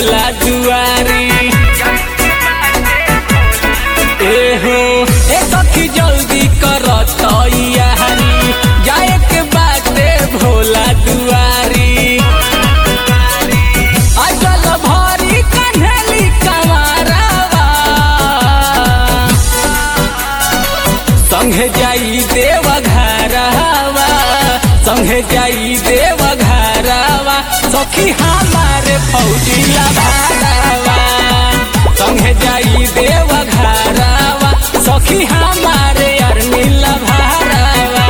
भोला दुआरी एहो ए सखी जल्दी कर तैयारी जाए के बाटे भोला दुआरी अजल भरी कन्हली कमारवा संघे जाई देव घरवा संघे जाई देव घरवा सखी हमारे फौजी लभारवा संघे जाई देव घरवा सखी हमारे अरमी लभारवा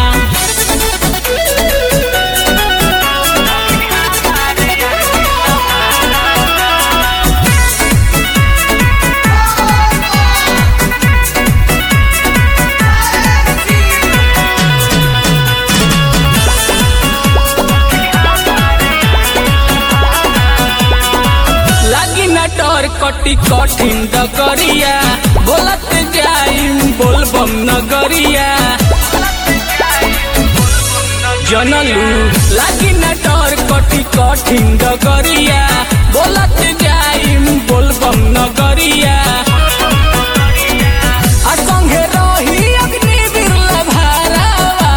लागी न डर कटी कठिन डगरिया बोलत जाइम बोलबम नगरिया जनलू लागी न डर कटी कठिन डगरिया बोलत जाइम बोलबम नगरिया आ संगे रही अग्निवीर लभारावा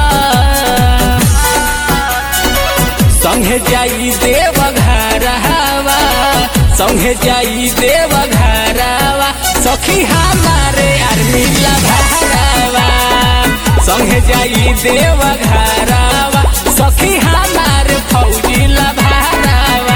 संघे जाई देव घरवा संघे जाई देव घरवा सखी हमारे आर्मी लभारवा संघे जाई देव घरवा सखी हमारे फौजी लभारवा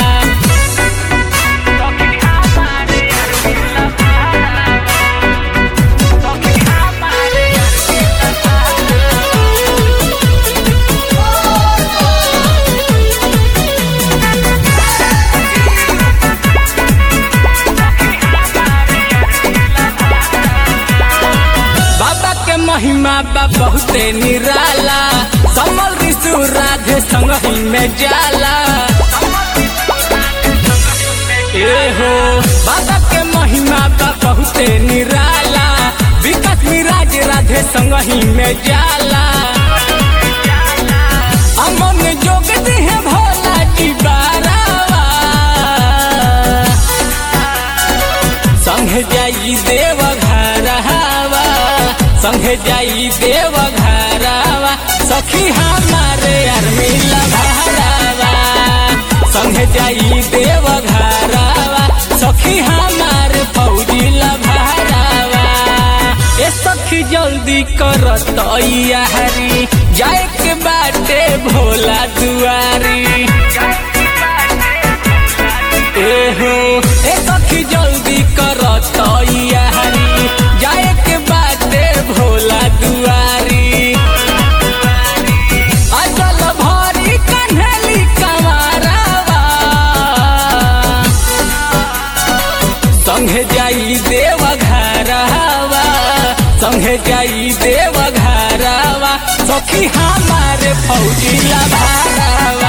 बाबा के महिमा बा बहुते निराला समल ऋषु राधे संगही में जाला ए हो बाबा के महिमा बा बहुते निराला विकास मिराज राधे संगही में जाला अमन जोग दिहे भोला जी बारावा संघे जाई देव घरवा संघे जाई देव घरवा सखी हमारे अरमी लभारवा संघे जाई देव घरवा सखी हमारे फौजी लभारवा ए सखी जल्दी कर तैयारी जाए के बाटे भोला दुआरी एहो ए सखी जल्दी कर तैयारी जाए के बाटे भोला दुआरी अजल भरी कन्हली कमारवा संघे जाई देव घरवा संघे जाई देव घरवा सखी हमारे फौजी लभारवा